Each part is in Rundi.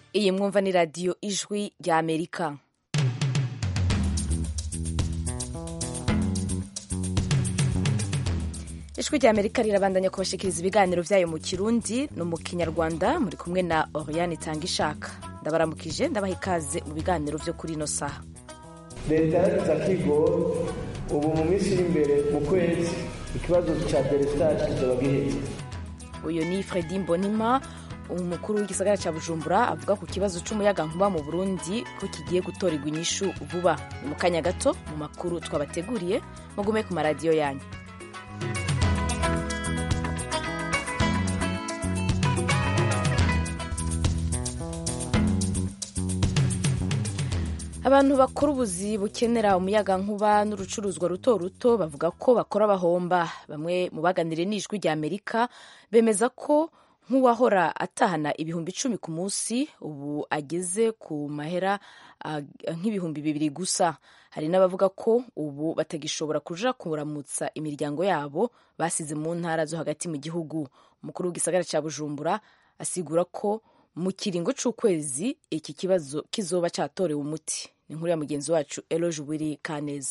iyi mwumva ni radiyo ijwi rya amerika ijwi rya amerika rirabandanya kubashikiriza ibiganiro byayo mu kirundi no mu kinyarwanda muri kumwe na oriane itanga ishaka ndabaramukije ndabaha ikaze mu biganiro byo kuri ino saha leta yaragize akigoro ubu mu minsi iri imbere mu kwezi ikibazo cya delestage kizaba giheze uyu ni fredi mbonima umukuru w'igisagara cya bujumbura avuga ku kibazo cy'umuyagankuba mu burundi ko kigiye gutorerwa inyishu vuba ni mu kanya gato mu makuru twabateguriye mugume ku maradiyo yanyu abantu bakora ubuzi bukenera umuyagankuba n'urucuruzwa ruto ruto bavuga ko bakora bahomba bamwe mu baganiriye n'ijwi rya amerika bemeza ko nk'uwahora atahana ibihumbi icumi ku munsi ubu ageze ku mahera nk'ibihumbi bibiri gusa hari n'abavuga ko ubu batagishobora kuja kuramutsa imiryango yabo basize mu ntara zo hagati mu gihugu umukuru w'igisagara cya bujumbura asigura ko mu kiringo c'ukwezi iki kibazo kizoba catorewe umuti ni inkuru ya mugenzi wacu eloge wiri kaneza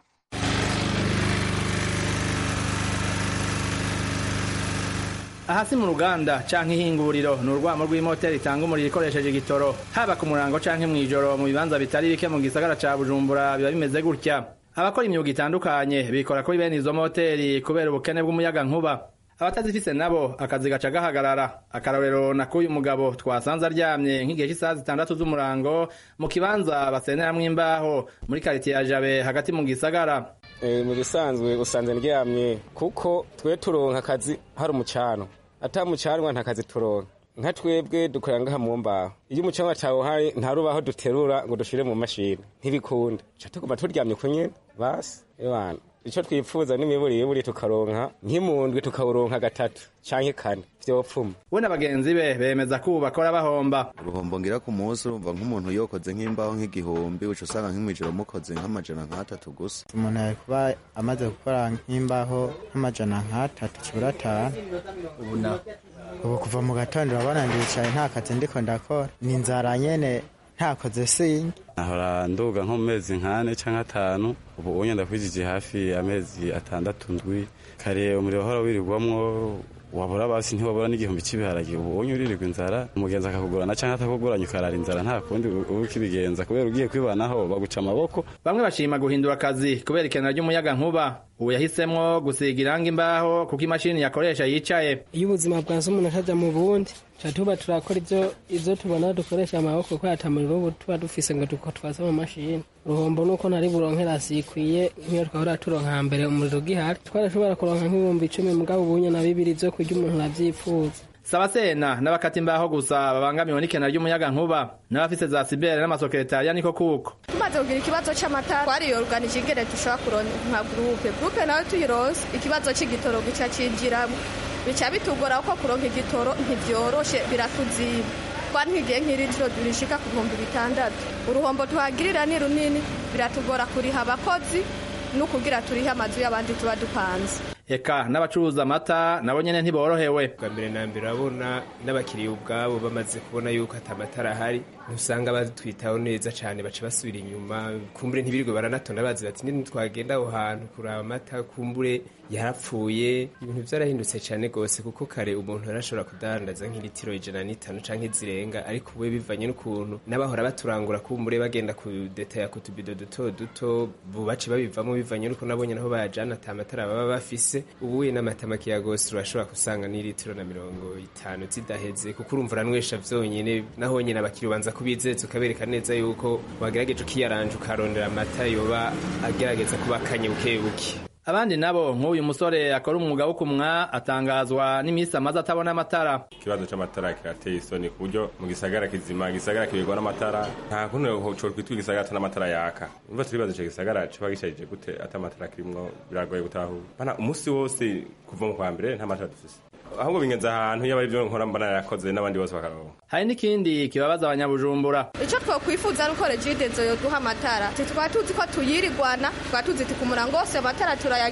ahasi mu ruganda canke ihinguriro ni urwamo rw'imoteri itanga umuriro ikoresheje igitoro haba ku murango canke mw'ijoro mu bibanza bitari bike mu gisagara ca bujumbura biba bimeze gutya abakora imyuga itandukanye bikora kuri bene izo moteri kubera ubukene bw'umuyaga nkuba abatazifise nabo akazi gaca gahagarara akarorero na k'uyu mugabo twasanze aryamye nk'igihe cy'isaha zitandatu z'umurango mu kibanza baseneramwo imbaho muri karitiye ya jabe hagati mu gisagara mu bisanzwe usanze ndyamye kuko twe turonka akazi hari umucano ata mucanwa nta kazi turonka nka twebwe dukorera ngaha mu mbaho iyo umucanwa atawuhari nta rubaho duterura ngo dushire mu mashini ntibikunda ca tuguma turyamye ku nyene basi ebana ico twipfuza n'imiburiburi tukaronka nk'imundwi tukawuronka gatatu canke kane vyopfuma we na bagenzi be bemeza ko ubu bakora bahomba uruhombo ngira ku munsi urumva nk'umuntu yokoze nk'imbaho nk'igihumbi uca usanga nk'imwijoro mukoze nk'amajana nk'atatu gusa umuntu ari kuba amaze gukora nk'imbaho nk'amajana nk'atatu kibura atanu ubu na ubu kuva mu gatondo urabona ndicaye nta kazi ndiko ndakora ni inzara nyene ntakoze singe ahora nduga nko mu mezi nk'ane canke atanu ubu unye ndakwijije hafi amezi atandatu ndwi kare umuriro wahora wirirwamwo wabura basi ntiwabura n'igihumbi cy'ibiharage ubu unye uririrwa inzara umugenzi akakugurana canke atakuguranye ukarara inzara nta kundi uba ukibigenza kubera ugiye kwibanaho baguca amaboko bamwe bashima guhindura akazi kubera ikenera ry'umuyaga nkuba ubu yahisemwo gusiga irangi imbaho kuko imashini yakoresha yicaye iyo ubuzima bwanze umuntu ataja mu bundi tuba tuba turakora ivyo ivyo tubona dukoresha amaboko kubera ata muriro ubu tuba dufise ngo duko twaze mu mashini uruhombo nuko ntari buronkera zikwiye nk'iyo twahora turonka hambere umuriro ugihari twarashobora kuronka nk'ibihumbi icumi mugabo ubunye na bibiri vyo kurya umuntu aravyifuza sabasena n'abakata imbaho gusa babangamiwe n'ikena ry'umuyaga nkuba n'abafise za sibere n'amasekretariya niko kuko tumaze kugira ikibazo c'amatara twariyoruganije ingene dushobora kuronka gurupe gurupe nawe tuyironse ikibazo c'igitoro gica cinjiramwo bica bitugora kuko kuronka igitoro ntivyoroshe biratuziba twantwigiye nk'iritiro rishika ku bihumbi bitandatu uruhombo tuhagirira ni runini biratugora kuriha abakozi n'ukugira turihe amazu y'abandi tuba dupanze eka n'abacuruza amata nabo nyene ntiborohewe bwa mbere na mbere urabona n'abakiriya ubwabo bamaze kubona yuko ata matara ahari ntusanga batwitaho neza cyane baca basubira inyuma kumbure ntibirirwe baranatonda bazi bati nini twagenda aho hantu kuraba amata kumbure yarapfuye ibintu byarahindutse cyane rwose kuko kare umuntu yarashobora kudandaza nk'ilitiro ijana n'itanu canke zirenga ariko ubu bivanye n'ukuntu n'abahora baturangura kumbure bagenda kudetaya ku tubido duto duto bubace babivamo bivanye n'uko nabonye naho bayajana ata matara baba bafise ubuye n'amata makeya gose urashobora gusanga n'ilitiro na mirongo itanu zidaheze kuko urumva uranywesha vyonyene naho nyene abakiriya ubanza kubizeza ukabereka neza yuko wagerageje ukiyaranje ukarondera amata yoba agerageza kuba akanye bukebuke abandi nabo nk'uyu musore akora umwuga wo kumwa atangazwa n'iminsi amaze atabona amatara ikibazo c'amatara kirateye isoni ku buryo mu gisagara kizima igisagara kibirwa n'amatara nta kuntu cokwitwa igisagara ata n'amatara yaka umva turibaza ico gisagara coba gisharije gute ata amatara kirimwo biragoye gutahura bana umusi wose kuva mu kwa mbere nta matara dufise ahubwo bingenza ahantu yaba arivyo nkora mbona yarakoze n'abandi bose bakaronka hari n'ikindi kibabaza abanyabujumbura ico twokwifuza nuko regidezo yoduha amatara twaba tuzi ko tuyirirwana twaba tuzi ti ku murango wose amatara turayagira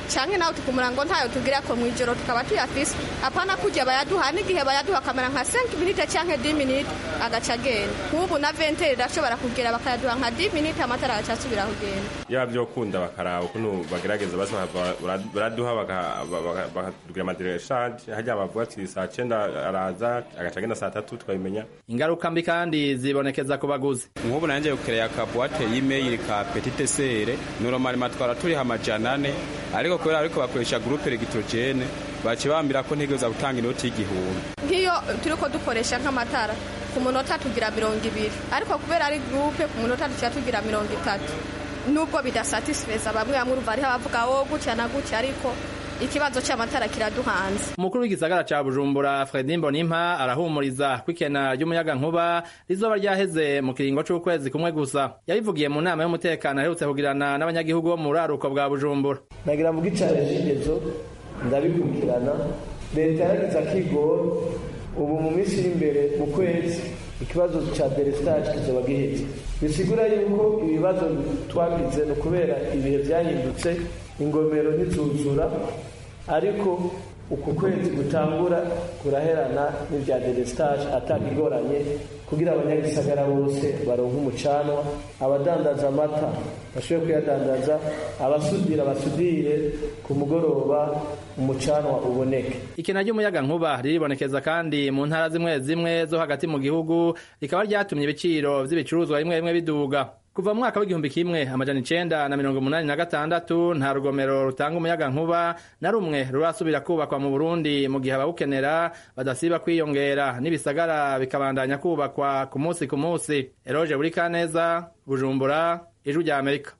canke nawe tukumura ngo ntayo tugira ko mw'ijoro tukaba tuyafise apana kujya bayaduha n'igihe bayaduha akamera nka 5 minute canke 10 minute agaca agenda nk'ubu na ventere irashobora kugera bakayaduha nka 10 minute amatara agaca asubira kugenda yaba vyokunda bakaraba ukuntu bagerageza basi baraduha bakatubwira amadireshage harya bavuga ati saa cenda araza agaca agenda saa tatu tukabimenya ingaruka mbi kandi zibonekeza ku baguzi nk'ubu nanjye gukereya akabuwate y'imeyili ka petite sere normalement twara turiha amajana ane ariko kubera ariko bakoresha groupe electrogene bace bambira ko ntegereza gutanga inoti y'igihumbi nk'iyo turiko dukoresha nk'amatara ku munota tugira mirongo ibiri ariko kubera ari groupe ku munota tuca tugira mirongo itatu nubwo bidasatisfeza bamwe bamwe urumva hariho abavuga wo gutya na gutya ariko ikibazo cy'amatara kiraduhanze umukuru w'igisagara ca bujumbura fredi mbonimpa arahumuriza ko ikena ry'umuyaga nkuba rizoba ryaheze mu kiringo c'ukwezi kumwe gusa yabivugiye mu nama y'umutekano aherutse kugirana n'abanyagihugu bo mu buraruko bwa bujumbura nagira mvuga icane cy'ingezo ndabikurikirana leta yaragize akigoro ubu mu minsi iri imbere mu kwezi ikibazo ca delestage kizoba giheze bisigura yuko ibibazo twagize ni ukubera ibihe vyahindutse ingomero ntizuzura ariko uku kwezi gutangura kuraherana n'ibya delestage atakigoranye kugira abanyagisagara bose baronke umucanwa abadandaza amata bashobore kuyadandaza abasudira basudire ku mugoroba umucanwa uboneke ikena ry'umuyaga nkuba riribonekeza kandi mu ntara zimwe zimwe zo hagati mu gihugu rikaba ryatumye ibiciro vy'ibicuruzwa bimwe bimwe biduga kuva mu mwaka w'igihumbi kimwe amajana icenda na mirongo umunani na gatandatu nta rugomero rutanga umuyaga nkuba na rumwe rurasubira kubakwa mu burundi mu gihe abawukenera badasiba kwiyongera n'ibisagara bikabandanya kubakwa ku munsi ku munsi eroje buri kaneza bujumbura ijwi rya amerika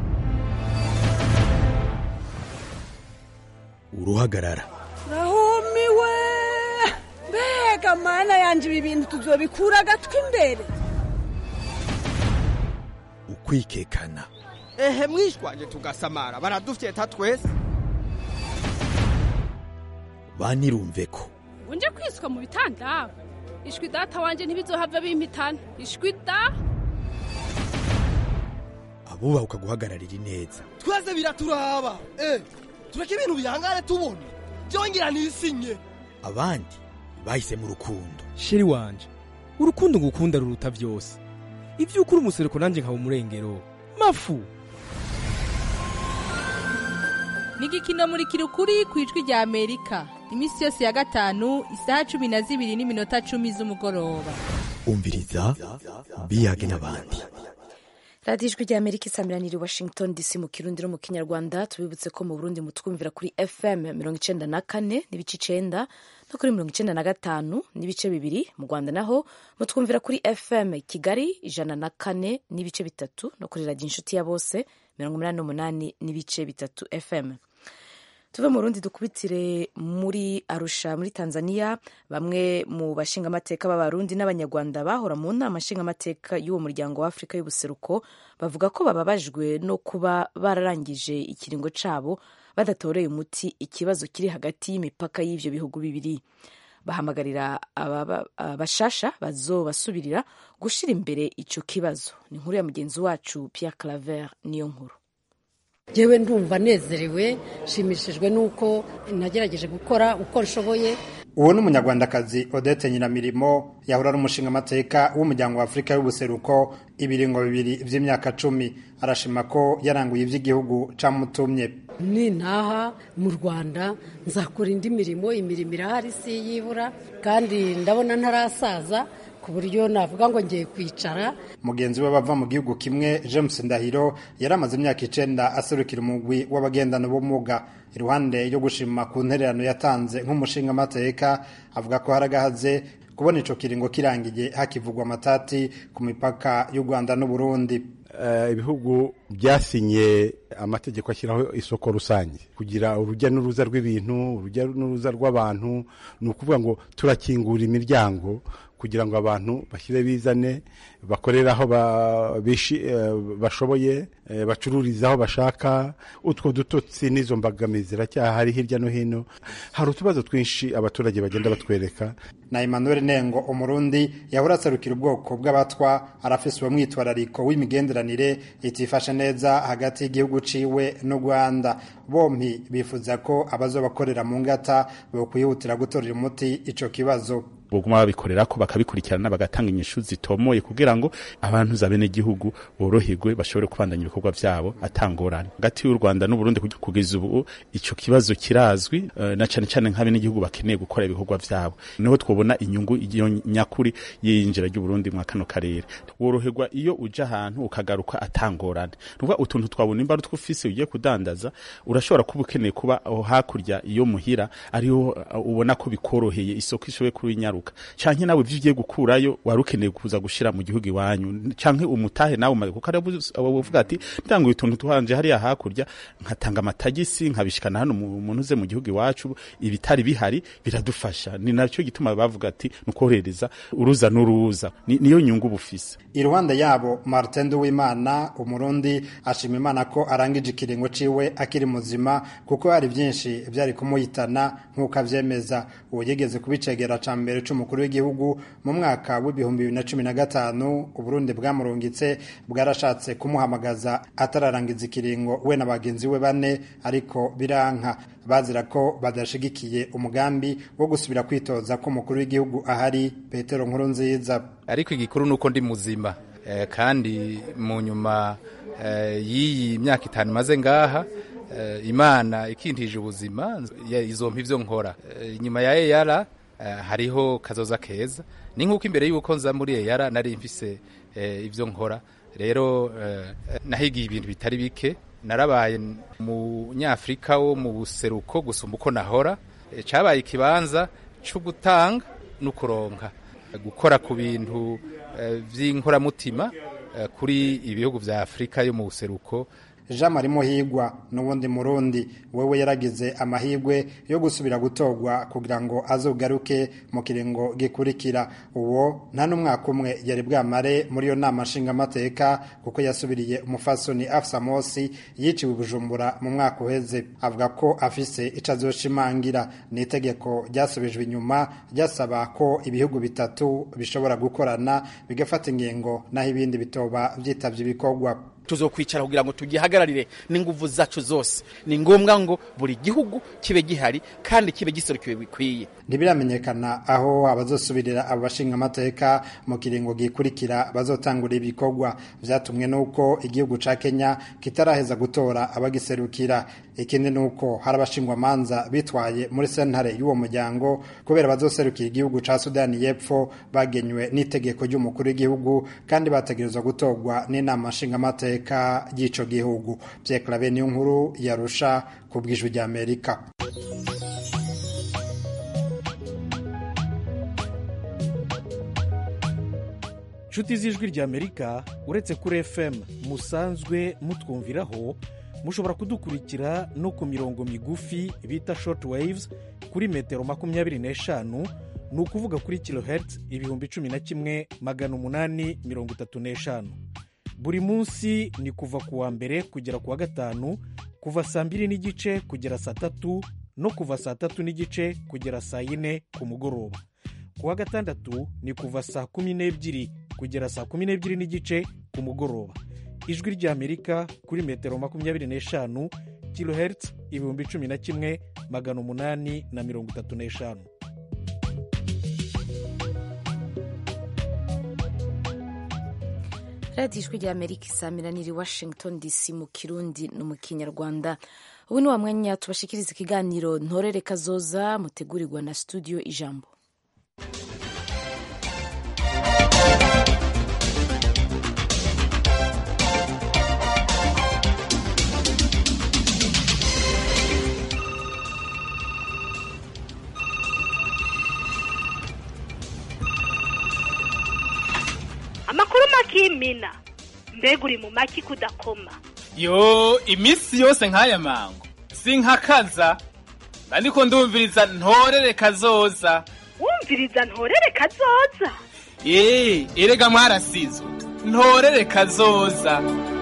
uruhagarara rahumiwe mbega mana yanje ibi bintu tuzobikura agatwi imbere ukwikekana ehe mwishwanje tugasamara baradufyeta twese banirumve ko unje kwiswa mu bitanda ishwi data wanje ntibizohava bimpitana ishwi da abubaha guhagararira ineza twese biraturaba eh tureke ibintu bihangane tubona byongera nisinye abandi bahisemo urukundo sheri wanje urukundo ngukunda ruruta byose ibyo ukuri umusereko nanjye nkaba umurengero mafu ni igikino muri kirukuri ku ijwi rya amerika iminsi yose ya gatanu isaha cumi na zibiri n'iminota cumi z'umugoroba umviriza biyage n'abandi radiyo ijwi rya amerika isamiraniye washington dc mu kirundi no mu kinyarwanda tubibutse ko mu burundi mutwumvira kuri fm mirongo icenda na kane n'ibice icenda no kuri mirongo icenda na gatanu n'ibice bibiri mu rwanda naho mutwumvira kuri fm kigali ijana na kane n'ibice bitatu no kuri radiyo inshuti ya bose mirongo umunani n'umunani n'ibice bitatu fm tuve mu rundi dukubitire muri arusha muri tanzania bamwe mu bashingamateka b'abarundi n'abanyarwanda bahora mu nama nshingamateka y'uwo muryango wa afurika y'ubuseruko bavuga ko bababajwe no kuba bararangije ikiringo cabo badatoreye umuti ikibazo kiri hagati y'imipaka y'ivyo bihugu bibiri bahamagarira abashasha bazobasubirira gushira imbere ico kibazo ni inkuru ya mugenzi wacu Pierre Claver niyo nkuru yewe ndumva nezerewe nshimishijwe n'uko nagerageje gukora uko nshoboye uwo ni umunyarwandakazi odette nyiramirimo yahora ari umushingamateka w'umuryango wa afurika y'ubuseruko ibiringo bibiri vy'imyaka cumi arashima ko yaranguye ivy'igihugu camutumye nintaha mu rwanda nzakora indi mirimo imirimo irahari si yibura kandi ndabona ntarasaza ku buryo navuga ngo ngiye kwicara mugenzi we bava mu gihugu kimwe james ndahiro yari amaze imyaka icenda aserukira umugwi w'abagendana ubumuga iruhande yo gushima ku ntererano yatanze nk'umushingamateka avuga ko haragahaze kubona ico kiringo kirangiye hakivugwa amatati ku mipaka y'u rwanda n'uburundi ibihugu byasinye amategeko ashyiraho isoko rusange kugira urujya n'uruza rw'ibintu urujya n'uruza rw'abantu ni ukuvuga ngo turakingura imiryango kugira ngo abantu bashyire bizane bakorere aho ba- bishi- eh, bashoboye eh, bacururize aho bashaka utwo dutotsi n'izo mbogamizi ziracyahari hirya no hino hari utubazo twinshi abaturage bagenda batwereka na Emmanuel Nengo umurundi yahora aserukira ubwoko bw'abatwa arafise uwo mwitwarariko w'imigenderanire itifashe neza hagati y'igihugu ciwe n'u Rwanda bompi bifuza ko abazobakorera mu ngata bokwihutira gutorera umuti ico kibazo boguma babikorera ko bakabikurikirana bagatanga inyishu zitomoye kugira ngo abantu za bene gihugu boroherwe bashobore kubandanya ibikorwa vyabo atangorane hagati y'u Rwanda n'u Burundi kugeza ubu ico kibazo kirazwi eh, na cane cane nk'abene gihugu bakeneye gukora ibikorwa vyabo niho twobona inyungu iyo nyakuri y'injira ry'u Burundi mu kano karere woroherwa iyo uja ahantu ukagaruka atangorane nukuvuga utuntu twabona imba twufise ugiye kudandaza urashobora kuba ukeneye kuba aho hakurya iyo muhira ariho uh, ubona ko bikoroheye isoko ishoboye kubinyaruka canke nawe ivyo ugiye gukurayo wari ukeneye kuza gushira mu gihugu iwanyu canke umutahe nawe umaze kuko aravuga ati ndanguye utuntu tuhanje hariya hakurya nkatanga amatagisi nkabishikana hano mu- umuntu uze mu gihugu iwacu ibitari bihari biradufasha ni nacyo gituma bavuga ati nukorohereza uruza n'uruza Ni- niyo nyungu bufise iruhande yabo Martin Duwimana umurundi ashima Imana ko arangije ikiringo ciwe akiri muzima kuko hari byinshi byari kumuhitana nk'uko avyemeza uwo yigeze kubicegera ca mbere c'umukuru w'igihugu mu mwaka w'ibihumbi bibiri na cumi na gatanu uburundi bwamurungitse bwarashatse kumuhamagaza atararangiza ikiringo we na bagenzi we bane ariko biranka bazira ko badashigikiye umugambi wo gusubira kwitoza ko umukuru w'igihugu ahari petero nkuru nziza ariko igikuru nuko ndi muzima eh, kandi mu nyuma eh, y'iyi myaka itanu maze ngaha eh, imana ikintije ubuzima ya- izompa ivyo nkora Eh, inyuma ya eyara eh, hariho kazoza keza ni nk'uko imbere y'uko nza muri eyara nari mfise eh, ivyo nkora rero eh, nahigiye ibintu bitari bike narabaye umunyafrika wo mu buseruko gusumba uko nahora Eh, cabaye ikibanza co gutanga no kuronka gukora ku bintu eh, vy'inkoramutima eh, kuri ibihugu vya Afrika yo mu buseruko Jean Marie Muhigwa n'ubundi murundi wewe yaragize amahigwe yo gusubira gutorwa kugira ngo azogaruke mu kiringo gikurikira uwo nta n'umwaka umwe yari bwamare muri iyo nama nshingamateka kuko yasubiriye umufasoni Afsa Mosi yiciwe i Bujumbura mu mwaka uheze avuga ko afise ico azoshimangira ni itegeko ryasubijwe inyuma ryasaba ko ibihugu bitatu bishobora gukorana bigafata ingingo naho ibindi bitoba vyitavye ibikorwa tuzokwicara kugira ngo tugihagararire n'inguvu zacu zose ni ngombwa ngo buri gihugu kibe gihari kandi kibe giserukiwe bikwiye ntibiramenyekana aho abazosubirira abo bashingamateka mu kiringo gikurikira bazotangura ibikorwa vyatumwe n'uko igihugu ca kenya kitaraheza gutora abagiserukira ikindi n'uko hari abashingwamanza bitwaye muri sentare y'uwo muryango kubera bazoserukira igihugu ca sudani y'epfo bagenywe n'itegeko ry'umukuru w'igihugu kandi bategerezwa gutorwa n'inama nshingamateka y'ico gihugu Pierre Claver niyo nkuru yarusha ku bw'ijwi ry'Amerika nshuti z'ijwi ry'amerika uretse kuri fm musanzwe mutwumviraho mushobora kudukurikira no ku mirongo migufi bita short waves kuri metero makumyabiri n'eshanu ni ukuvuga kuri kilohertz ibihumbi cumi na kimwe magana umunani mirongo itatu n'eshanu buri munsi ni kuva ku wa mbere kugera ku wa gatanu kuva saa mbiri n'igice kugera saa tatu no kuva saa tatu n'igice kugera saa yine ku mugoroba ku wa gatandatu ni kuva saa kumi n'ebyiri kugera saa kumi n'ebyiri n'igice ku mugoroba ijwi ry'amerika kuri metero makumyabiri n'eshanu kilohertz ibihumbi cumi na kimwe magana umunani na mirongo itatu n'eshanu radiyo ijwi rya amerika isamiraniye i washington dc mu kirundi no mu kinyarwanda ubu ni wa mwanya tubashikiriza ikiganiro ntorere kazoza mutegurirwa na studio ijambo amakuru makimina mbega uri mu maki kudakoma yo iminsi yose nk'aya mango sinkakaza ariko ndumviriza ntorere kazoza wumviriza ntorere kazoza eee erega mwarasizwe ntorere kazoza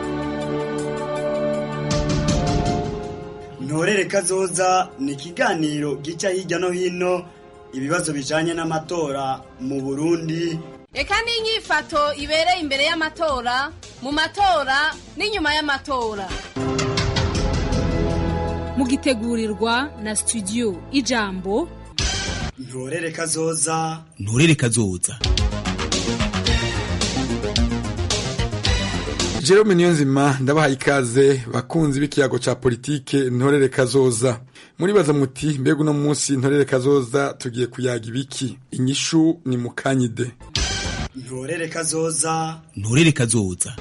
ntorere kazoza ni ikiganiro gica hirya no hino ibibazo bijanye n'amatora mu burundi reka n'inyifato ibereye imbere y'amatora mu matora n'inyuma y'amatora mugitegurirwa na studio ijambo ntorere kazoza nturere kazoza Jerome Niyonzima ndabahaye ikaze bakunzi b'ikiyago ca politike ntorere kazoza muribaza muti mbega uno munsi ntorere kazoza tugiye kuyaga ibiki inyishu ni mukanyide ntorere kazoza nturere kazoza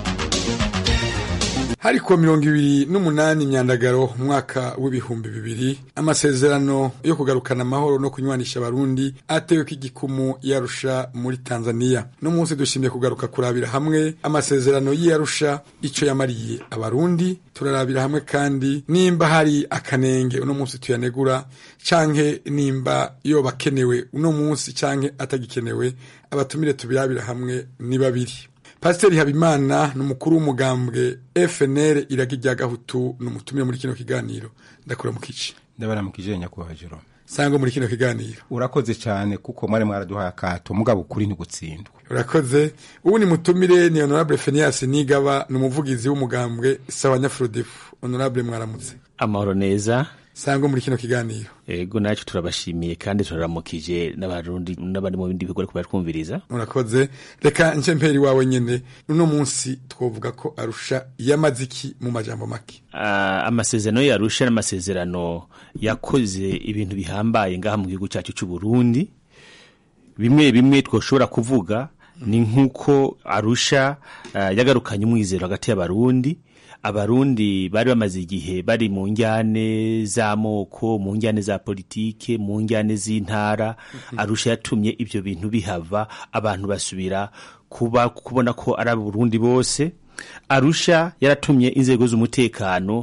hari kuwa mirongo ibiri n'umunani imyandagaro umwaka w'ibihumbi bibiri amasezerano yo kugarukana amahoro no kunywanisha abarundi ateweko igikumu yarusha muri tanzania no munsi dushimye kugaruka kurabira hamwe amasezerano y'iyarusha ico yamariye abarundi turarabira hamwe kandi nimba hari akanenge uno munsi tuyanegura canke nimba yoba akenewe uno munsi canke atagikenewe abatumire tubirabira hamwe ni babiri pasiteri habimana ni umukuru w'umugambwe fnr iragi rya gahutu ni umutumire muri kino kiganiro ndakora mu kici ndabaramukije nyakubahwa jerome sangwa muri kino kiganiro urakoze cyane kuko mwari mwaraduhaye akato mugabo ukuri ntigutsindwa urakoze ubu ni mutumire ni honorable fenias nigaba ni umuvugizi w'umugambwe sawa nyafurodefu honorable mwaramutse amahoro neza sangwa muri kino kiganiro ego nacu turabashimiye kandi turaramukije n'abarundi n'abandi mu bindi bigo ariko baratwumviriza urakoze reka nce mperi wawe nyene uno munsi twovuga ko arusha yamaze iki mu majambo make uh, amasezerano yarusha n'amasezerano yakoze ibintu bihambaye ngaha mu gihugu cyacu cy'u Burundi bimwe bimwe twoshobora kuvuga ni nk'uko arusha uh, yagarukanye umwizero hagati y'abarundi abarundi bari bamaze igihe bari mu njyane z'amoko mu njyane za politike mu njyane z'intara arusha yatumye ibyo bintu bihava abantu basubira kuba kubona ko ari abarundi bose arusha yaratumye inzego z'umutekano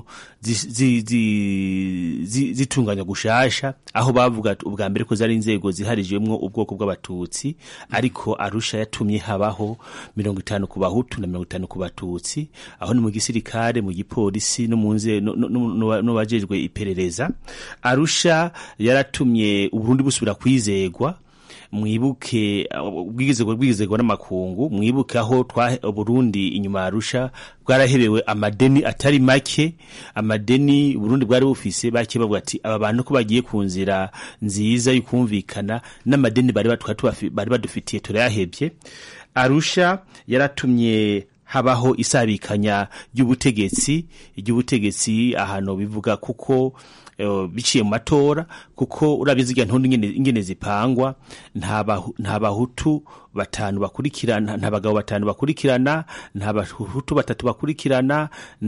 zitunganya gushasha aho bavuga ubwa mbere ko zari inzego ziharijwemwo ubwoko bw'abatutsi ariko arusha yatumye habaho mirongo itanu ku bahutu na mirongo itanu ku batutsi aho ni mu gisirikare mu gipolisi no mu n'abajejwe iperereza arusha yaratumye uburundi busubira kwizegwa mwibuke ubwigizego bwigizego n'amakungu mwibuke aho twa Burundi inyuma arusha bwarahebewe amadeni atari make amadeni Burundi bwari bufise bake bavuga ati aba bantu ko bagiye ku nzira nziza y'ukumvikana n'amadeni bari bari badufitiye turayahebye arusha yaratumye habaho isabikanya ry'ubutegetsi ry'ubutegetsi ahantu bivuga kuko biciye mu matora kuko urabizi igihe ntundi ingene zipangwa nta bahutu batanu bakurikirana nta bagabo batanu bakurikirana nta bahutu batatu bakurikirana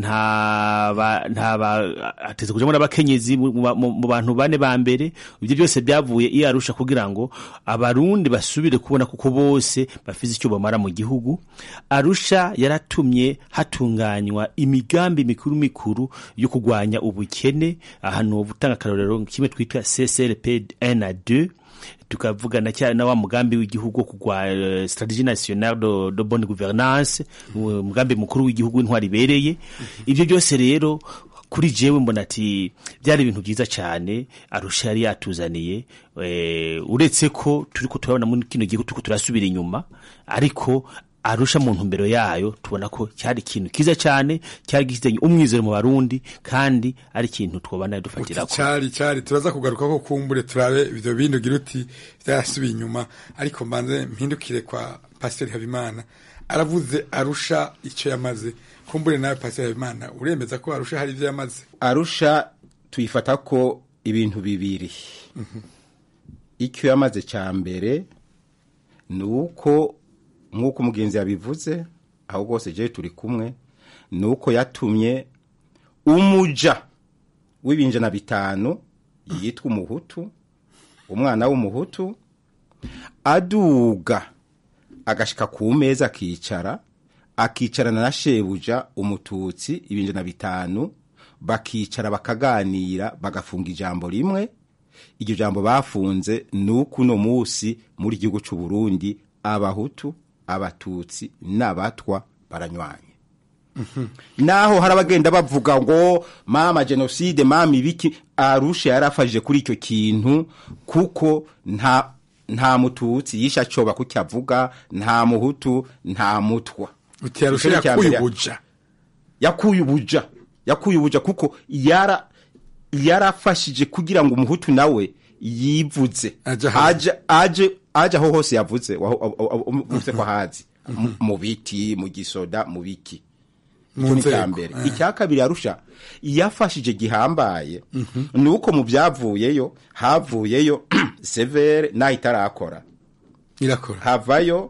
nta hateze kujamo n'abakenyezi mu bantu bane ba mbere ibyo byose byavuye iyo arusha kugira ngo abarundi basubire kubona kuko bose bafite icyo bamara mu gihugu arusha yaratumye hatunganywa imigambi mikuru mikuru yo kurwanya ubukene ahantu gutanga akarorero kimwe twitwa CCRP 1 na 2 tukavugana cyane na wa mugambi w'igihugu kugwa uh, strategie nationale de, de bonne gouvernance umugambi mukuru w'igihugu w'intwari ibereye ibyo byose rero kuri jewe mbona ati byari ibintu byiza cyane arusha yari yatuzaniye uretse ko turiko turabona muri kino gihugu turiko turasubira inyuma ariko arusha mu ntumbero yayo tubona ko cyari ikintu kiza cyane cyari gifitanye umwizero mu barundi kandi ari ikintu twobana dufatira ko cyari cyari turaza kugaruka ko kumbure turabe ibyo bindi ugira uti byarasubiye inyuma ariko mbanze mpindukire kwa pasiteri habimana aravuze arusha icyo yamaze kumbure nawe pasiteri habimana uremeza ko arusha hari ibyo yamaze arusha tuyifata ko ibintu bibiri icyo yamaze cya mbere ni uko nk'uko umugenzi yabivuze aho rwose je turi kumwe ni uko yatumye umuja w'ibinjana bitanu yitwa umuhutu umwana w'umuhutu aduga agashika ku meza akicara akicarana na shebuja umututsi ibinjana bitanu bakicara bakaganira bagafunga ijambo rimwe iryo jambo bafunze ni uko uno munsi muri igihugu cy'u Burundi abahutu abatutsi n'abatwa baranywanye naho hari abagenda bavuga ngo mama jenoside mama ibiki arusha yarafashije kuri icyo kintu kuko nta nta mututsi yisha acoba kuko avuga nta muhutu nta mutwa uti arusha Icyo ni icya yakuye mbere. ubuja yakuye ubuja yakuye ubuja kuko yara yarafashije kugira ngo umuhutu nawe yivuze aje aje aje aho hose yavuze waho- aho- aho- aho- uvuze ko ahazi Mu- mu biti mu gisoda mu biki Mu icyo ni icya nzego, mbere eh. icya kabiri yarusha yafashije gihambaye ni uko mu byavuyeyo havuyeyo severe naho itarakora irakora havayo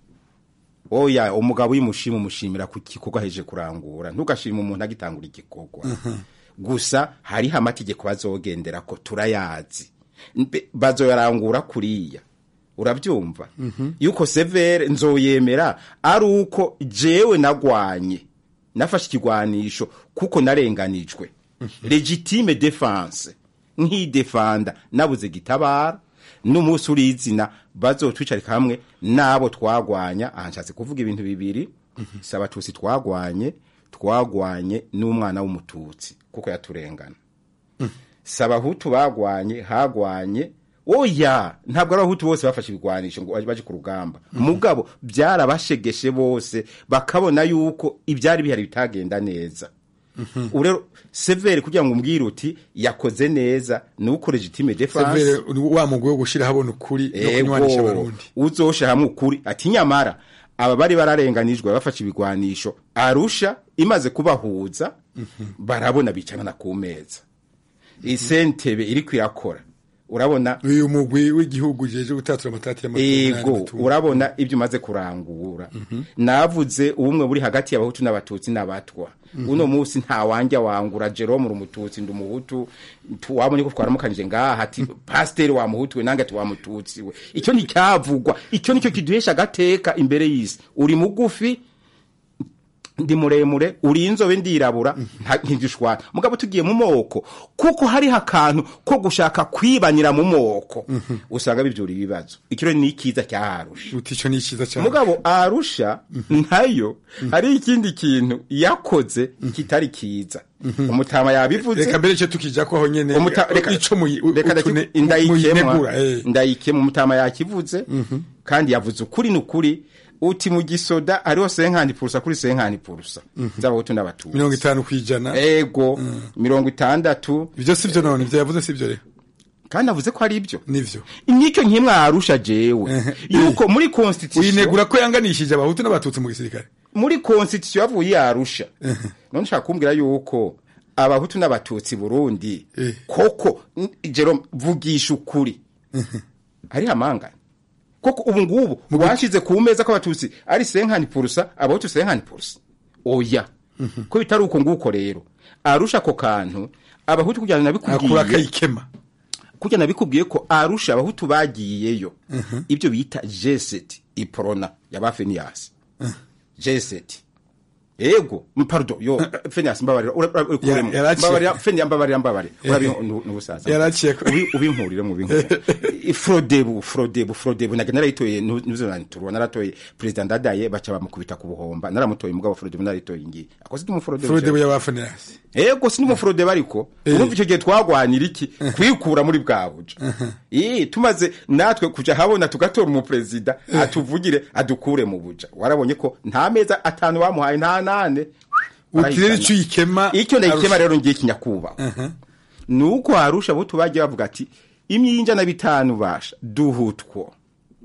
oya umugabo uyimushima umushimira ku gikorwa aheje kurangura ntugashima umuntu agitangura igikorwa gusa hariho amategeko bazogendera ko turayazi Mbe- bazoyarangura kuriya urabyumva yuko severe nzoyemera ari uko jewe nagwanye nafashe ikigwanisho kuko narenganijwe legitime defense nkidefanda nabuze gitabara n'umunsi urizina bazotwicarika hamwe n'abo twagwanya aha nshatse kuvuga ibintu bibiri si abatutsi twagwanye twagwanye n'umwana w'umututsi kuko yaturengana si abahutu bagwanye hagwanye oya ntabwo ari abahutu bose bafashe ibigwanisho ngo baje ku rugamba mugabo byarabashegeshe bose bakabona yuko ibyari bihari bitagenda neza ubu rero severe kugira ngo umbwire uti yakoze neza ni uko legitime defense severe wa mugwi wo gushira habona ukuri no kunywanisha abarundi uzosha hamwe ukuri ati nyamara aba bari bararenganijwe bafashe ibigwanisho arusha imaze kubahuza barabona bicarana ku meza isentebe iri kwirakora urabona uyu mugwi w'igihugu jeje gutatura amatati y'amatungo ego urabona ibyo umaze kurangura navuze ubumwe buri hagati y'abahutu n'abatutsi n'abatwa uno munsi nta wanjya wangura jerome uri umututsi ndi umuhutu tu- wabonye ko twaramukanije ngaha ati pasiteri wa muhutu we nange ati wa mututsi we icyo nticyavugwa icyo nicyo kiduhesha agateka imbere y'isi uri mugufi ndi muremure uri inzobe ndirabura nta- ntidushwana mugabo tugiye mu moko kuko hariho akantu ko gushaka kwibanira mu moko usanga bivyura ibibazo icyo rero ni ikiza cyaharusha uti ico ni iciza cyane mugabo arusha nayo hari ikindi kintu yakoze kitari kiza umutama yabivuze reka mbere icyo tukija ko aho nyene Umuta- reka- ico muyi- reka ndaki- utune- ndayikemwa muyinegura, eh. ndayikemwa umutama yakivuze kandi yavuze ukuri n'ukuri uti mu gisoda hariho senkani purusa kuri senkani purusa z'abahutu n'abatutsi mirongo itanu kwijana ego mirongo itandatu ibyo sivyo none ivyo yavuze sivyo rero kandi avuze ko ari ibyo nivyo nicyo nkimwarusha jewe yuko muri constitution uyinegura ko yanganishije abahutu n'abatutsi mu gisirikare muri constitution yavuye yarusha none nshaka kumbwira yuko abahutu n'abatutsi burundi koko n- Jerome vugisha ukuri hari amangana koko ubu ngubu washize ku meza ko abatutsi ari senkani purusa abahutu senkani purusa oya ko bitari uko nguko rero arusha ako kantu abahutu kugira ngo akura nabikubwiye akayikema kugira nabikubwiye ko arusha abahutu bagiyeyo ibyo bita jeseti iporona ya feniyasi jeseti ego m- pardon yo feniyasi mbabarira ura- ura- ukuremo. Ya- yaraciye. mbabarira feniyasi mbabarira mbabarira urabi n'ubusaza Yaraciye ko- Ubi- ubinkurire mu binkurire frodebu frodebu frodebu naga narayitoye nuzo nanturwa naratoye president ndadaye baca bamukubita ku buhomba naramutoye mugabo frodebu narayitoye ngiye akoze mu frodebu frodebu y'abafanirasi ego si n'umufurode bariko urumva icyo gihe twagwanira iki kwikura muri bwa buja Ii, tumaze natwe kuja habona tugatora umuperezida atuvugire adukure mu buja warabonye ko nta meza atanu bamuhaye nta nane uti rero ico uyikema icyo ndayikema Arusha. rero ngiye kinyakubaho ni uko harusha abo bagiye bavuga ati imyinja na bitanu basha duhutwo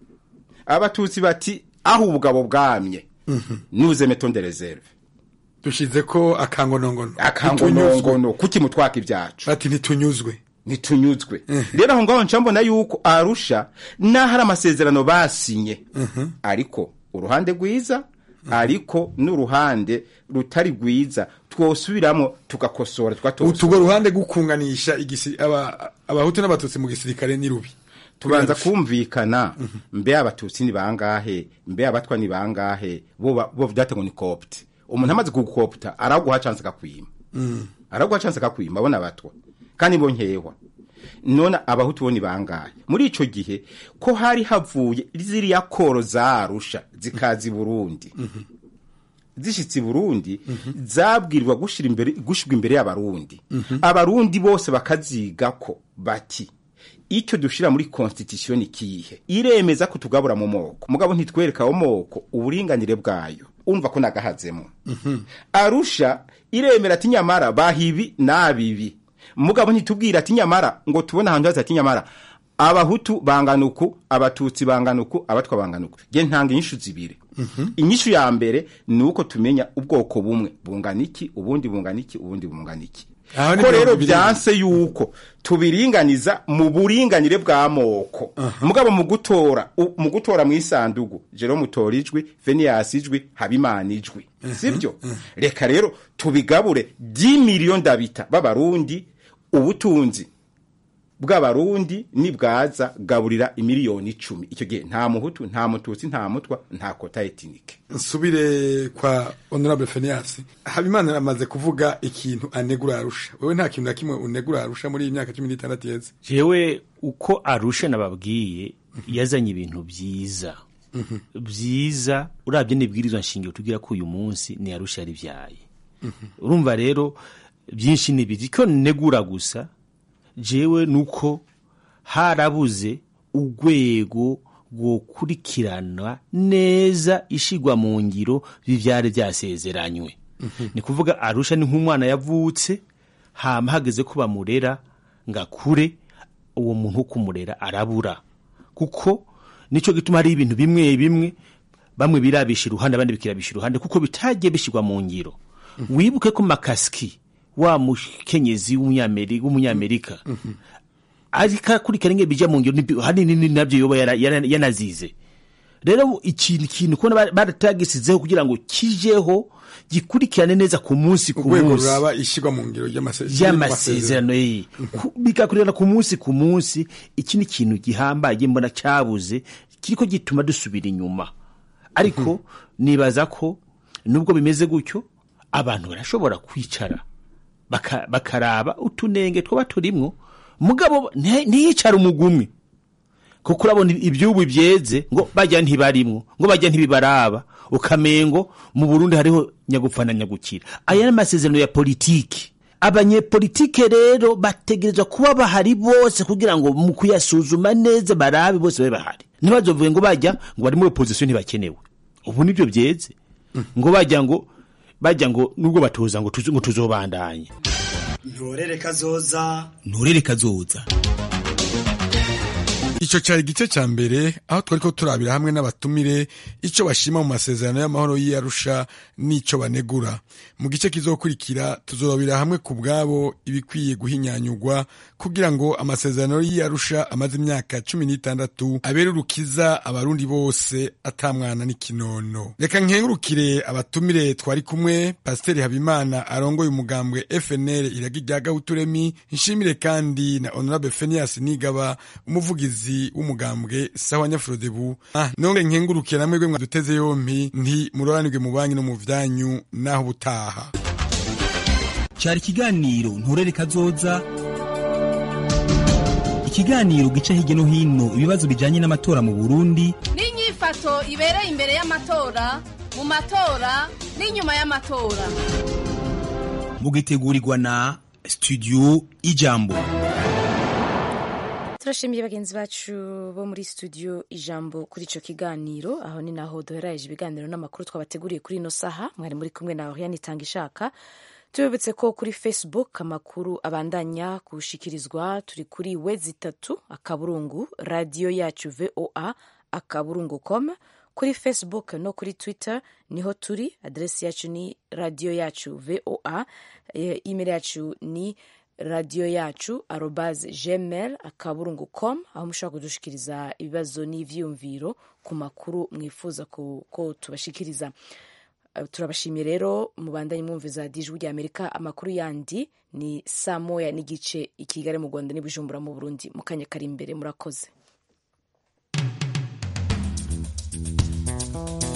abatutsi bati aho ubugabo bwamye nuze metonde reserve dushize ko akangonongono akangonongono kuki mutwaka ibyacu bati ntitunyuzwe ntitunyuzwe rero aho ngaho nca mbona yuko arusha n'aho ari amasezerano basinye ariko uruhande rwiza ariko n'uruhande rutari rwiza twosubiramo tugakosora tukatosora utugo ruhande gukunganisha igisi aba abahutu n'abatutsi mu gisirikare ni rubi tubanza kumvikana mbe abatutsi ni bangahe mbe abatwa ni bangahe bo ba- bo vyate ngo ni copte umuntu amaze kugukopta araguha chance akakwima araguha chance akakwima abona abatwa kandi bo nkehwa none abahutu bo ni bangahe muri ico gihe ko hari havuye ziriya koro zarusha zikaza i burundi zishitse i burundi zabwirwa gushira imbere gushirwa imbere y'abarundi abarundi bose bakazigako bati icyo dushira muri constitution kihe iremeza ko tugabura mu moko mugabo ntitwereka ayo moko uburinganire bwayo umva ko nagahazemo arusha iremera ati nyamara bahibi nabibi mugabo ntitubwira ati nyamara ngo tubone ahantu haza ati nyamara abahutu bangana uku abatutsi bangana uku abatwa bangana uku je ntanga inyishu zibiri inyishu ya mbere ni uko tumenya ubwoko bumwe bungana iki ubundi bungana iki ubundi bungana iki Aho ni ko rero mirongo ibiri. byanse yuko tubiringaniza mu buringanire bw'amoko mugabo mu gutora u- mu gutora mu isandugu Jerome utora ijwi Venias ijwi Habimana ijwi sibyo reka rero tubigabure 10 miliyoni ndabita b'abarundi ubutunzi bw'abarundi nibwaza gaburira imiliyoni icumi icyo gihe nta muhutu nta mututsi nta mutwa nta kota etinike nsubire kwa honorable Phineas habimana amaze kuvuga ikintu anegura arusha wewe nta kintu na kimwe unegura arusha muri iyi myaka cumi n'itandatu yeze jewe uko arusha nababwiye yazanye ibintu byiza byiza urabye n'ibwirizwa nshingiro tugira ko uyu munsi ni arusha yaribyaye urumva rero byinshi ni biri ko negura gusa jewe nuko harabuze urwego rwokurikirana neza ishigwa mu ngiro bivyari byasezeranywe ni kuvuga arusha ni nk'umwana yavutse hama hageze ko bamurera ngo akure uwo muntu wo kumurera arabura kuko nico gituma hari ibintu bimwe bimwe bamwe birabisha iruhande abandi bikirabisha iruhande kuko bitagiye bishirwa mu ngiro wibuke ko makaski wa mukenyezi w'umunyameri- w'umunyamerika ariko akurikirana ingene bija mu ngiro nibi- hanini ni navyo yoba yara- yara- yanazize rero ikintu kintu kubona ba- baratagisizeho kugira ngo kijeho gikurikirane neza ku munsi ku urwego munsi ruraba ishyirwa mu ngiro ry'amase- y'amasezerano ye Ku- bigakurikirana ku munsi ku munsi iki ni ikintu gihambaye mbona cyabuze kiriko gituma dusubira inyuma ariko nibaza ko nubwo bimeze gutyo abantu barashobora kwicara baka- bakaraba utunenge twaba turimwo mugabo nti- ntiyicare umugumwe kuko urabona ibyubu byeze ngo bajya ntibarimwo ngo bajya ntibibaraba ukamengo mu Burundi hariho nyagupfa na nyagukira aya ni amasezerano ya politiki abanyepolitike rero bategerezwa kuba bahari bose kugira ngo mu kuyasuzuma neza barabe bose babe bahari ntibazovuge ngo bajya ngo bari muri opozisiyo ntibakenewe ubu nibyo byeze ngo bajya ngo bajya ngo nubwo batoza ngo tuzo- ngo tuzobandanye ntorere kazoza nturere kazoza icyo cyari igice cya mbere aho twari ko turabira hamwe n'abatumire icyo bashima mu masezerano y'amahoro y'iyarusha n'icyo banegura mu gice kizokurikira tuzorabira hamwe ku bwabo ibikwiye guhinyanyurwa kugira ngo amasezerano y'iyarusha amaze imyaka cumi n'itandatu abere urukiza abarundi bose atamwana n'ikinono reka nkengurukire abatumire twari kumwe pasiteri habimana arongoye umugambwe fnl iragi rya gahuturemi nshimire kandi na honorable fenias nigaba umuvugizi w'umugambwe sawa nyafurodebu ah, nonge nkengurukire namwe gwe mwaduteze yompi nti muroranirwe mu banki no mu vyanyu naho ubutaha cyari ikiganiro nturere kazoza ikiganiro gica hirya no hino ibibazo bijyanye n'amatora mu burundi n'inyifato ibereye imbere y'amatora mu matora n'inyuma y'amatora mugitegurirwa na studio ijambo turashimiye bagenzi bacu bo muri studio ijambo kuri ico kiganiro aho ni naho duheraje ibiganiro n'amakuru twabateguriye kuri ino saha mwari muri kumwe na Oriane itanga ishaka tubibutse ko kuri facebook amakuru abandanya gushikirizwa turi kuri wezi itatu akaburungu radiyo yacu voa akaburungu com kuri facebook no kuri twitter niho turi aderesi yacu ni radiyo yacu voa e, email yacu ni radiyo yacu arobaze gmail akaburungu com aho mushobora kudushikiriza ibibazo n'ivyiyumviro ku makuru mwifuza ko, ko tubashikiriza Uh, turabashimiye rero mubandanye mwumviza dijwi rya amerika amakuru yandi ni saa moya n'igice i kigali mu rwanda n'ibujumbura mu burundi mu kanya kari imbere murakoze